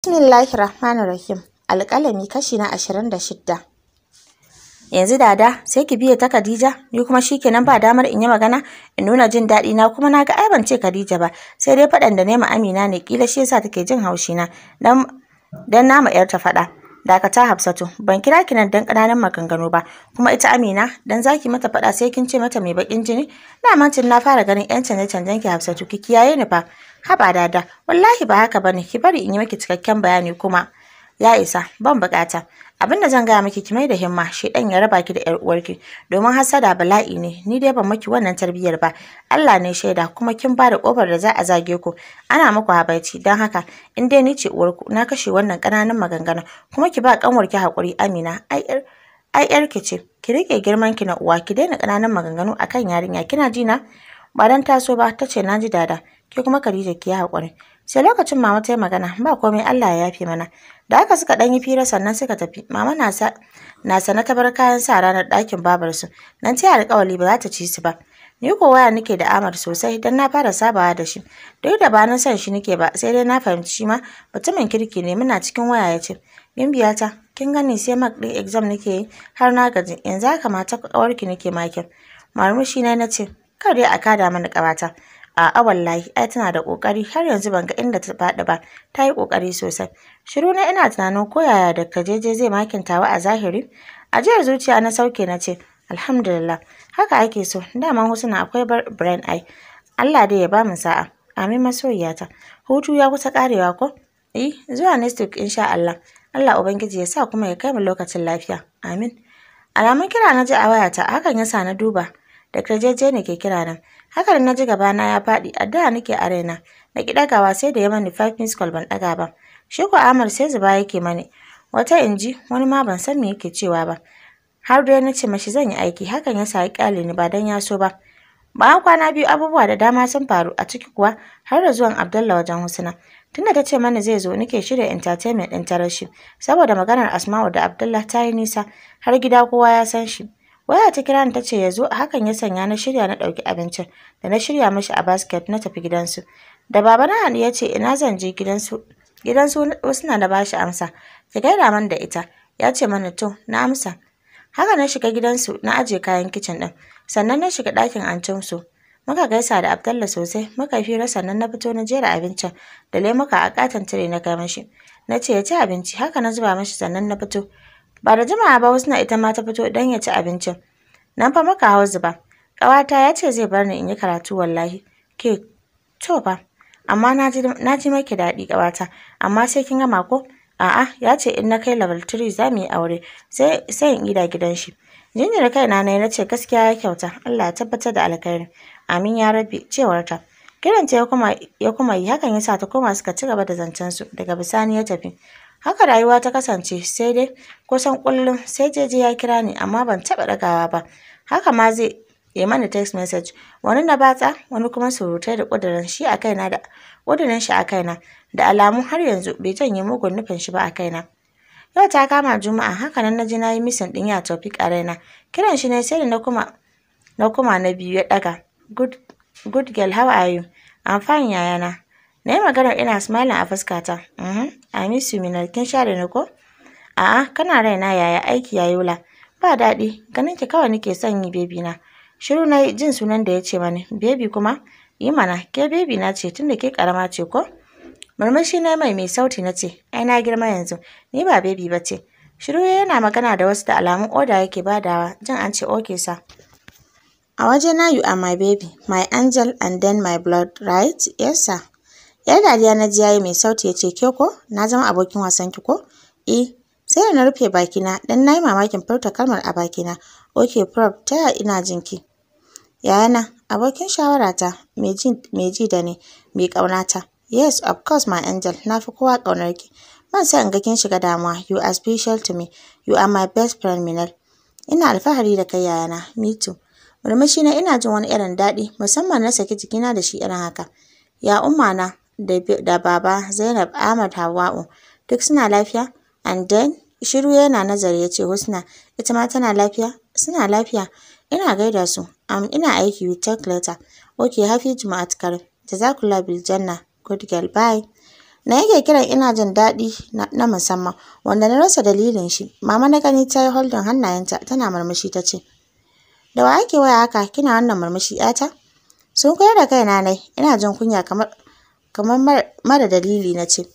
Bismillahir Rahmanir Rahim. Alƙalami kashi na ashirin da shidda. Yanzu dada sai ki biye ta Khadija ni kuma shikenan ba damar in yi magana in nuna jin daɗi na kuma na ga ai ban ce Khadija ba sai dai faɗan da nema Amina ne kila shi yasa take jin haushi na dan dan nama yar ta faɗa. Dakata Hafsatu ban kira ki nan dan ƙananan maganganu ba kuma ita Amina dan zaki mata faɗa sai kin ce mata mai bakin jini na mantin na fara ganin yan canje canjen ki Hafsatu ki kiyaye ni fa haba dada wallahi ba haka bane ki bari in yi miki cikakken bayani kuma ya isa ban bukata abinda zan gaya miki ki mai da himma shi dan ya raba ki da yar uwarki domin hasada bala'i ne ni dai ban miki wannan tarbiyyar ba Allah ne shaida kuma kin ba da kofar da za a zage ku ana muku habaici dan haka in dai ni ce uwarku na kashe wannan kananan maganganu kuma ki ba kanwar ki hakuri Amina ai yar ai yar ki ce ki rike girman ki na uwa ki daina kananan maganganu akan yarinya kina ji na ba dan taso ba tace naji dada ke kuma Khadija ki haƙuri sai lokacin mama ta yi magana ba komai Allah ya yafe mana da haka suka ɗan yi fira sannan suka tafi mama na sa na sana ta bar kayan sa ranar ɗakin babar su nan ta alƙawari ba za ta ci su ba ni ko waya nake da Amar sosai dan na fara sabawa da shi duk da ba na son shi nake ba sai dai na fahimci shi ma mutumin kirki ne muna cikin waya ya ce Bimbiyata kin gani sai mak ɗin exam nake yi har na gaji yanzu haka mata ƙawarki nake makin marmushi na nace kar dai a kada mana ƙawata A'a wallahi ai tana da ƙoƙari har yanzu ban ga inda ta faɗi ba ta yi ƙoƙari sosai. Shiru na ina tunanin ko yaya da kajeje zai makintawa a zahiri. Ajiyar zuciya na sauke na ce alhamdulillah haka ake so daman husna akwai brain eye. Allah dai ya ba mu sa'a. Amin masoyiyata. Hutu ya kusa ƙarewa ko? Eh zuwa next week insha Allah. Allah Ubangiji ya sa kuma ya kai mu lokacin lafiya. Amin. Alamun kira na ji a wayata hakan ya sa na duba. Da kajeje ne ke kira nan. Haka da na ji gabana ya faɗi, addu'a nake a raina. Na ki ɗagawa sai da ya mani five minutes call ban ɗaga ba. Shi ko Amar sai zuba yake mani. Wata inji wani ma ban san me yake cewa ba. Har dai na ce mashi zan yi aiki, hakan ya sa ya ƙyale ni ba dan ya so ba. Bayan kwana biyu abubuwa da dama sun faru a ciki kuwa har da zuwan Abdullah wajen Husna. Tunda ta ce mana zai zo nake shirya entertainment ɗin tarashi saboda maganar Asma'u da Abdullah ta yi nisa har gida kowa ya san shi. Waya ta kira ni ta ce ya zo hakan ya sanya na shirya na ɗauki abincin da na shirya mashi a basket na tafi gidansu. Da baba na hannu ya ce ina zan je gidansu gidansu wasu na da bashi amsa. Ki gaida man da ita ya ce mana to na amsa. Haka na shiga gidansu na aje kayan kicin ɗin sannan na shiga ɗakin ancinsu. Muka gaisa da Abdallah sosai muka fira sannan na fito na jera abincin da lemuka a katon tire na kai mashi. Na ce ya ci abinci haka na zuba mashi sannan na fito. Ba da jimawa ba wasu na ita ma ta fito don ya ci abincin. Nan fa muka hau zuba. Ƙawata ya ce zai bar ni in yi karatu wallahi. Ke to fa. Amma na ji maki daɗi ƙawata. Amma sai kin gama ko? A'a ya ce in na kai level 3 za mu yi aure sai sai in gida gidan shi. Jinjina kaina na na ce gaskiya ya kyauta. Allah ya tabbatar da alkhairi. Amin ya rabbi cewar ta. Kiranta ya kuma ya kuma yi hakan ya sa ta koma suka ci gaba da zancen su daga bisani ya tafi. Haka rayuwa ta kasance sai dai kusan kullum sai jeje ya kira ni amma ban taɓa ɗagawa ba. Haka ma zai yi mani text message wani na batsa wani kuma surutai da ƙudurin shi a kaina da ƙudurin shi a kaina da alamu har yanzu bai janye mugun nufin shi ba a kaina. Yau ta kama Juma'a haka nan na ji na yi misin ɗin ya Taufik a raina. Kiran shi ne sai da na kuma na kuma na biyu ya ɗaga. Good, good girl how are you? I'm fine yayana. Na yi maganar ina smiling a fuskata. Mhm, I miss you Minal, kin share ni ko? A'a, kana raina yaya aiki ya yola. Ba daɗi, ganin ki kawai nake son yi bebi na. Shiru na jin sunan da ya ce mani, bebi kuma? Yi mana, ke bebi na ce tunda ke ƙarama ce ko? Murmushi na mai mai sauti na ce, ai na girma yanzu, ni ba bebi ba ce. Shiru yana magana da wasu da alamun oda yake badawa, jin an ce oke sa. A waje na you are my baby, my angel and then my blood, right? Yes sir. Yar dariya na ji yayi mai sauti ya ce ke ko? Na zama abokin wasan ki ko? Eh. Sai da na rufe bakina dan na yi mamakin furta kalmar a bakina. Okay prof, ta yaya ina jin ki? Yayana, abokin shawarata, mai ji da ni, mai ƙaunata. Yes, of course my angel, na fi kowa ƙaunar ki. Ban san in ga kin shiga damuwa. You are special to me. You are my best friend Minal. Ina alfahari da kai yayana. Me too. Murmushi na ina jin wani irin daɗi musamman na saki jikina da shi irin haka. Ya umma na da baba Zainab Ahmad Hawwa'u duk suna lafiya? And then shiru yana nazari ya ce Husna ita ma tana lafiya? Suna lafiya. Ina gaida su. Um, ina aiki with talk later. Okay, happy Juma'at Karim. Jazakallah bil janna. Good girl. Bye. na yake kiran ina jin daɗi na musamman wanda na rasa dalilin shi mama na gani ta yi holdin hannayenta tana murmushi ta ce da wa ake waya haka kina wannan murmushi yata sun koyar da kaina nai ina jin kunya kamar kamar mara dalili na ce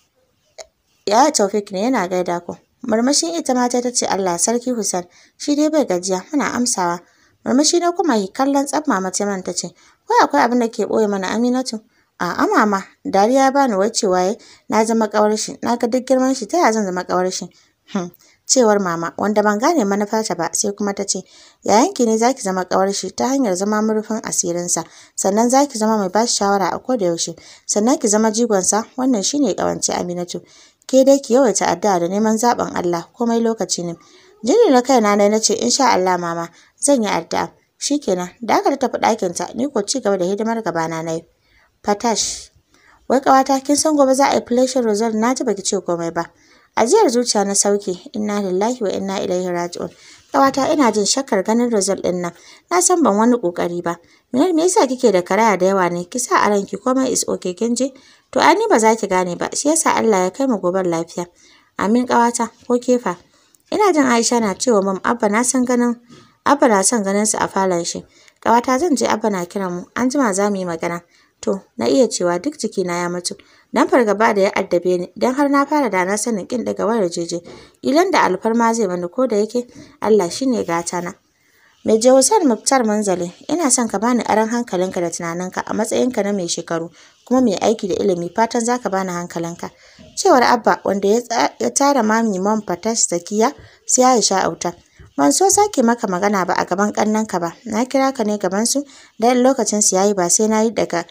yaya taufik ne yana gaida ku murmushin ita ma ta ce Allah sarki Hussein shi dai bai gajiya muna amsawa murmushi na kuma yi kallon tsaf mama ta ta ce wai akwai abin da ke ɓoye mana Aminatu A'a mama, dariya ba ni wacewa ya na zama ƙawar shi, na ga duk girman shi ta yaya zan zama ƙawar shi? Hmm. Cewar mama, wanda ban gane manufarta ba sai kuma ta ce, yayanki ne zaki zama ƙawar shi ta hanyar zama murfin asirinsa, sannan zaki zama mai bashi shawara a koda yaushe, sannan ki zama jigonsa, wannan shine ƙawance Aminatu. Ke dai ki yawaita addu'a da neman zaɓin Allah, komai lokaci ne. Jini na kaina ne na ce insha Allah mama, zan yi addu'a. Shikenan, da aka tafi ɗakinta, ni ko ci gaba da hidimar gabana na yi. Fatash. Wai ƙawata kin san gobe za a yi flashing result na ji baki ce komai ba. Ajiyar zuciya na sauke inna lillahi wa inna ilaihi raji'un. Ƙawata ina jin shakkar ganin result ɗin nan. Na san ban wani ƙoƙari ba. Minar me yasa kike da karaya da yawa ne? Ki sa a ranki komai is okay kin je? To ai ni ba za ki gane ba. Shi yasa Allah ya kai mu goben lafiya. Amin ƙawata ko kefa. Ina jin Aisha na cewa mam Abba na san ganin Abba na son ganin su a falon shi. Ƙawata zan je Abba na kiran mu. An jima za mu yi magana. To, na iya cewa duk jikina ya mutu. Dan fargaba da ya addabe ni, dan har na fara da na sanin kin daga wayar jeje. Ilan da alfarma zai bani ko da yake Allah shine gata na. Mai je Hussein Muftar Manzali, ina son ka bani aron hankalinka da tunaninka a matsayinka na mai shekaru kuma mai aiki da ilimi fatan zaka bani hankalinka. Cewar Abba wanda ya tara mami Mom Fatash Zakiya sai Aisha Auta. Ban so sake maka magana ba a gaban ƙannenka ba. Na kira ka ne gaban su dan lokacin su yayi ba sai na yi daga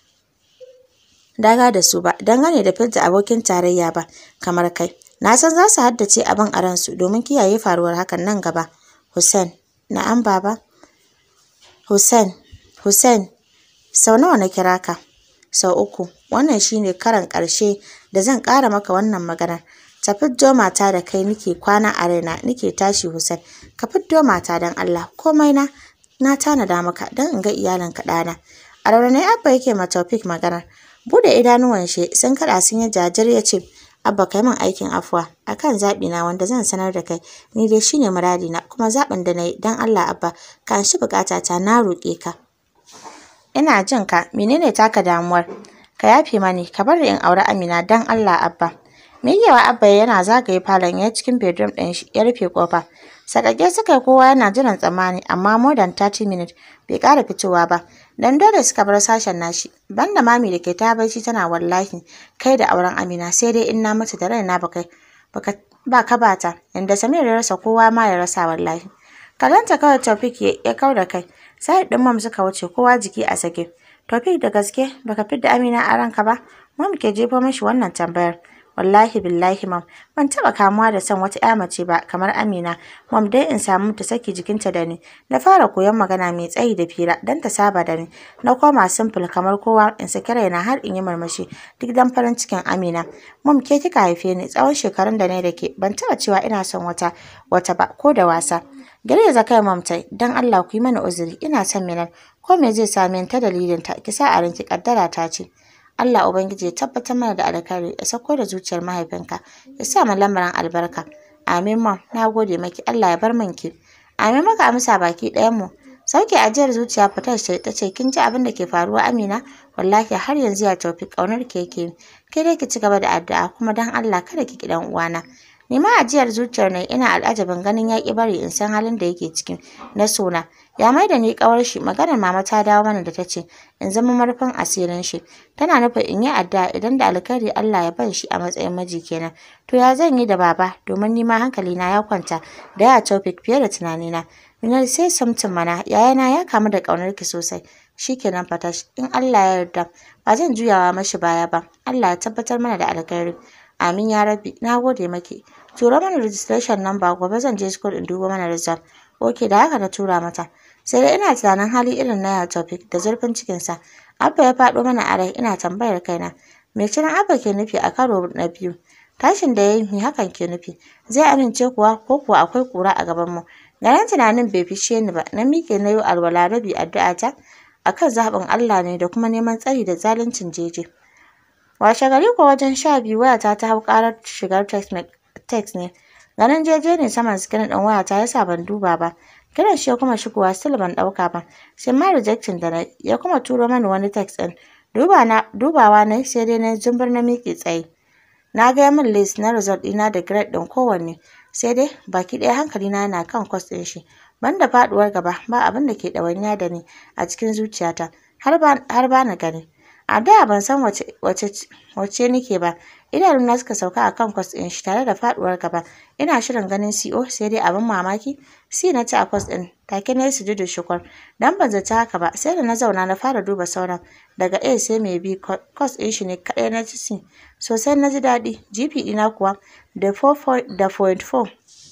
daga da su ba dangane da fidda abokin tarayya ba kamar kai na san za su haddace abin a ransu domin kiyaye faruwar hakan nan gaba Hussein na'am baba Hussein Hussein sau nawa na kira ka sau uku wannan shine karan ƙarshe da zan ƙara maka wannan maganar ta fiddo mata da kai nike kwana a raina nike tashi Hussein ka fiddo mata don Allah komai na na tanada maka don in ga iyalinka ɗana a raunane abba yake ma Taufik maganar Bude idanuwan shi sun kada sun yi jajir ya ce, Abba kai min aikin afuwa akan zaɓi na wanda zan sanar da kai ni dai shine muradi na kuma zaɓin da na yi don Allah Abba ka anshi bukata ta na roƙe ka. Ina jin ka menene taka damuwar? Ka yafe mani ka bar in aure Amina don Allah Abba. Miƙewa Abba yana zagaye falon ya cikin bedroom ɗin shi ya rufe ƙofa. Sakake suka yi kowa yana jiran tsammani amma more than 30 minutes bai ƙara fitowa ba. Dan dole suka bar sashen nashi. Banda mami da ke ta bacci tana wallahi kai da auren Amina sai dai in na mutu da raina ba kai ba ka bata inda Samir ya rasa kowa ma ya rasa wallahi. Kalanta kawai Taufik ya kau da kai. Sai ɗin mam suka wuce kowa jiki a sake. Taufik da gaske baka fidda Amina a ranka ba? Mam ke jefo mashi wannan tambayar. wallahi billahi mam ban taba kamuwa da son wata ƴa mace ba kamar Amina mam dai in samu ta saki jikinta da ni na fara koyon magana mai tsayi da fira dan ta saba da ni na koma simple kamar kowa in saki raina har in yi murmushi duk dan farin cikin Amina mam ke kika haife ni tsawon shekarun da na da ke ban taba cewa ina son wata wata ba ko da wasa Girgiza kai mam tai dan Allah ku yi mana uzuri ina son Minan ko me zai same ta dalilin ta ki sa a ranki kaddara ta ce Allah Ubangiji ya tabbatar mana da alkhairi ya sako da zuciyar mahaifinka ya sa mu lamarin albarka amin mam na gode maki Allah ya bar min ki amin maka amsa baki ɗayan mu sauke ajiyar zuciya fitar ce ta ce kin ji abin da ke faruwa Amina wallahi har yanzu ya tafi kaunar ki yake ke dai ki ci gaba da addu'a kuma dan Allah kada ki ki dan uwana ni ma ajiyar zuciyar ne ina al'ajabin ganin ya ki bari in san halin da yake ciki na sona ya mai da ni kawar shi maganar mama ta dawo mana da ta ce in zama marfin asirin shi tana nufin in yi addu'a idan da alkhairi Allah ya ban shi a matsayin miji kenan to ya zan yi da baba domin ni ma hankali na ya kwanta da ya topic fiye da tunanina Minar sai samtin mana yayana ya kamu da ƙaunar ki sosai shikenan fatash in Allah ya yarda ba zan juyawa mashi baya ba Allah ya tabbatar mana da alkhairi amin ya rabbi na gode maki tura mana registration number gobe zan je school in duba mana result ok da haka na tura mata sai dai ina tunanin hali irin na ya topic da zurfin cikinsa abba ya faɗo mana a rai ina tambayar kaina me kiran abba ke nufi a karo na biyu tashin da ya yi me hakan ke nufi zai amince kuwa ko kuwa akwai kura a gaban mu ganin tunanin bai fishe ni ba na miƙe na yi alwala rabi addu'a ta akan zaɓin Allah ne da kuma neman tsari da zaluncin jeje washe gari ko wajen sha biyu wayata ta hau ƙarar shigar text ne ganin jeje ne saman screen ɗin wayata yasa ban duba ba kiran shi ya kuma shigowa still ban ɗauka ba sai ma rejecting da na ya kuma turo mani wani text ɗin dubawa na sai dai na zumbur na miƙe tsaye na ga min list na result ɗina da grade ɗin kowanne sai dai baki ɗaya hankalina yana kan course ɗin shi banda faɗuwar gaba ba abin da ke ɗawainiya da ni a cikin zuciyata har ba na gani a da ban san wace wace nake ba idanuna suka sauka a kan kwas ɗin shi tare da faɗuwar gaba ina shirin ganin CO sai dai abin mamaki C na ci a kwas ɗin take na yi sujudu shukur dan ban zata haka ba sai da na zauna na fara duba sauran daga A sai mai B kwas ɗin shi ne kaɗai na ci C sosai na ji daɗi GP ɗina kuwa da 4.4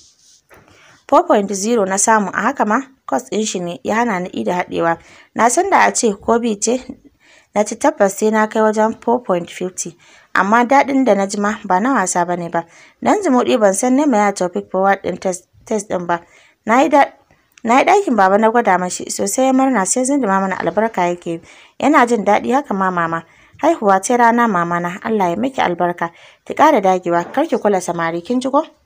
4.0 na samu a haka ma kwas ɗin shi ne ya hana ni ida haɗewa na san da a ce ko B ce na ci tabbas sai na kai wajen 4.50 amma daɗin da na ji ma ba na wasa ba ne ba dan zumuɗi ban san nema ya topic forward ɗin test ɗin ba na yi ɗakin baba na gwada mashi sosai ya murna sai zindima mana albarka yake yana jin daɗi haka ma mama haihuwa ce rana mama na Allah ya miki albarka ki ƙara dagewa kar ki kula samari kin ji ko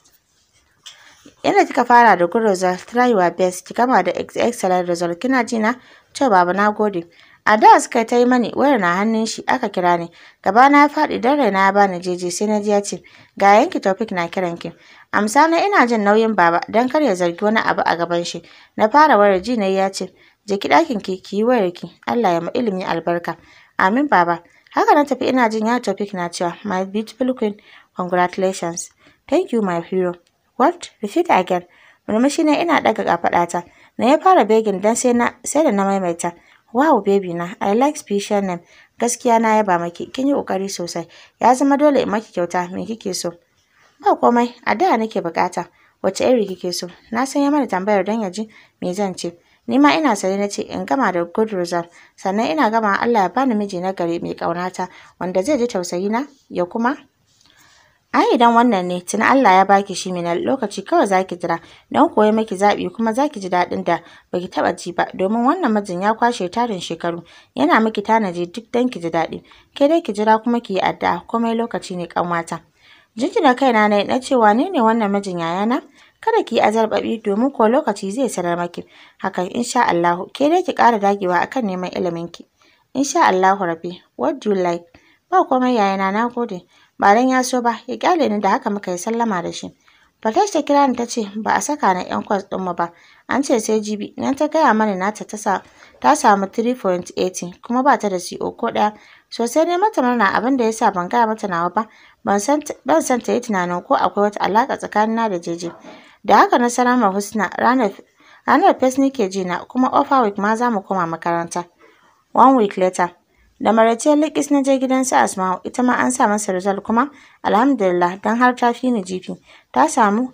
Yanda kika fara da good result, try your best, ki gama da excellent result. Kina ji na? To baba na gode. A da suka ta yi mani wayar na hannun shi aka kira ni. Gaba na ya faɗi dan raina ya bani jeje sai na ji ya ce ga yanki topic na kiran ki. Amsa na ina jin nauyin baba dan kar ya zargi wani abu a gaban shi. Na fara wayar ji na ya ce je ki ɗakin ki ki yi wayar ki. Allah ya ma ilimi albarka. Amin baba. Haka na tafi ina jin ya topic na cewa my beautiful queen congratulations. Thank you my hero. What? Repeat again. Murmushi ne ina ɗaga kafaɗata. Na ya fara begin dan sai na sai da na maimaita. Wow baby na, I like special name. Gaskiya na yaba maki, kin yi ƙoƙari sosai. Ya zama dole in maki kyauta, me kike so? Ba komai, a da nake bukata. Wace iri kike so? Na san ya mana tambayar don ya ji me zan ce. Ni ma ina sane na ce in gama da good result. Sannan ina gama Allah ya bani miji na gari mai ƙaunata wanda zai ji tausayi na ya kuma Ai idan wannan ne tuni Allah ya baki shi minal lokaci kawai zaki jira don koyi miki zaɓi kuma zaki ji daɗin da baki taɓa ji ba domin wannan mijin ya kwashe tarin shekaru yana miki tanaji duk dan ki ji daɗi ke dai ki jira kuma ki yi addu'a komai lokaci ne kanwata. Jinjina kaina na na cewa ne ne wannan mijin yayana kada ki yi azarbaɓi domin ko lokaci zai sanar maki hakan insha Allahu ke dai ki ƙara dagewa akan neman ilimin ki. Insha Allahu Rabbi what do you like ba komai yayana na gode. ba dan ya so ba ya kyale ni da haka muka yi sallama da shi Fatash ta kira ni ta ce ba a saka na yan kwas ɗinmu ba an ce sai jibi nan ta gaya mani nata ta sa ta samu 3.80 kuma ba ta da CO ko ɗaya sosai ne mata murna abin da ya sa ban gaya mata nawa ba ban san ban san ta yi tunanin ko akwai wata alaƙa tsakanina da jeje da haka na sanar ma Husna ranar ranar fes nake ji na kuma offer week ma za mu koma makaranta one week later Da maraice likis na je gidan su Asma'u ita ma an sa masa result kuma alhamdulillah dan har ta fi ni jifi ta samu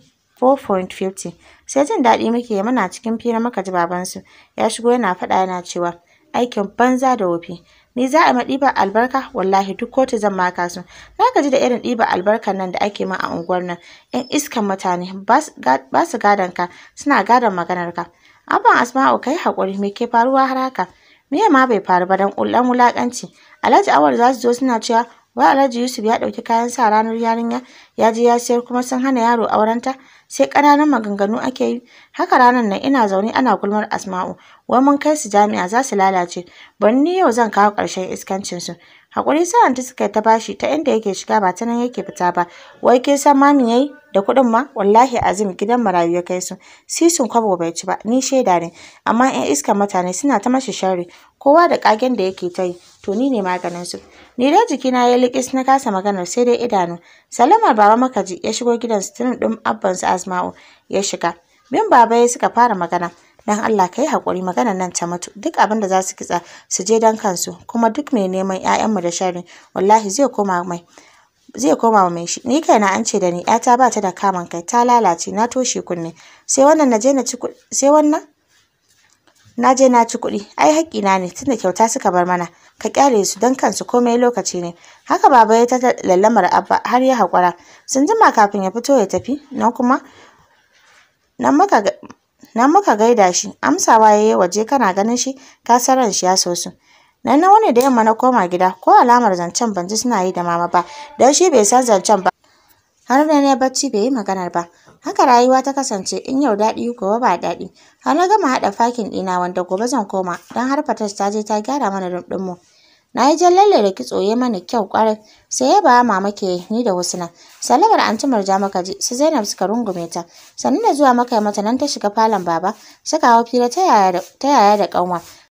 4.50 sai jin daɗi muke muna cikin fira muka ji babansu ya shigo yana faɗa yana cewa aikin banza da wofi ni za a ma ɗiba albarka wallahi duk kotu zan maka su na gaji da irin ɗiba albarkan nan da ake ma a unguwar nan yan iskan mutane ba su gadon ka suna gadon maganar ka abban asma'u kai haƙuri me ke faruwa har haka Miye ma bai faru ba dan kullan wulakanci. Alhaji Awal za su zo suna cewa wai Alhaji Yusuf ya ɗauki kayan sa ranar yarinya ya je ya sayar kuma sun hana yaro aurenta sai ƙananan maganganu ake yi. Haka ranar nan ina zaune ana gulmar Asma'u wai mun kai su jami'a za su lalace. Bari ni yau zan kawo ƙarshen iskancin su. Hakuri sa'an ta suka ta bashi ta inda yake shiga ba ta nan yake fita ba. Wai kin san mami yayi da kuɗin ma wallahi azim gidan marayu ya kai su sisun kwabo bai ci ba ni shaida ne amma yan iskan mutane suna ta mashi sharri kowa da kagen da yake ta yi to ni ne maganin su ni dai jikina ya likis na kasa maganar sai dai idanu salamar baba makaji ya shigo gidan suturin ɗin abban su asma'u ya shiga bin baba ya suka fara magana dan Allah kai hakuri maganar nan ta mutu duk abin da za su kitsa su je dan kansu kuma duk mai neman ƴaƴanmu da sharri wallahi zai koma mai zai koma mai shi ni kaina an ce da ni ƴata ba ta da kaman kai ta lalace na toshe kunne sai wannan na je na ci sai wannan na je na ci kuɗi ai haƙƙina ne tunda kyauta suka bar mana ka kyale su don kansu komai lokaci ne haka baba ya ta lallamar abba har ya haƙura sun jima kafin ya fito ya tafi nan kuma nan muka nan muka gaida shi amsawa ya yi waje kana ganin shi ka san ran shi ya so su nan na wani da yamma na koma gida ko alamar zancen ban ji suna yi da mama ba don shi bai san zancen ba har da na bacci bai yi maganar ba haka rayuwa ta kasance in yau daɗi gobe ba daɗi har na gama haɗa fakin ɗina wanda gobe zan koma don har fatas ta je ta gyara mana rumɗinmu na yi jan lalle da kitso ya mana kyau ƙwarai sai ya ba mama ke ni da husna salamar anti murja maka ji su zainab suka rungume ta sannan da zuwa maka mata nan ta shiga falon baba suka hau fira ta yaya da ƙanwa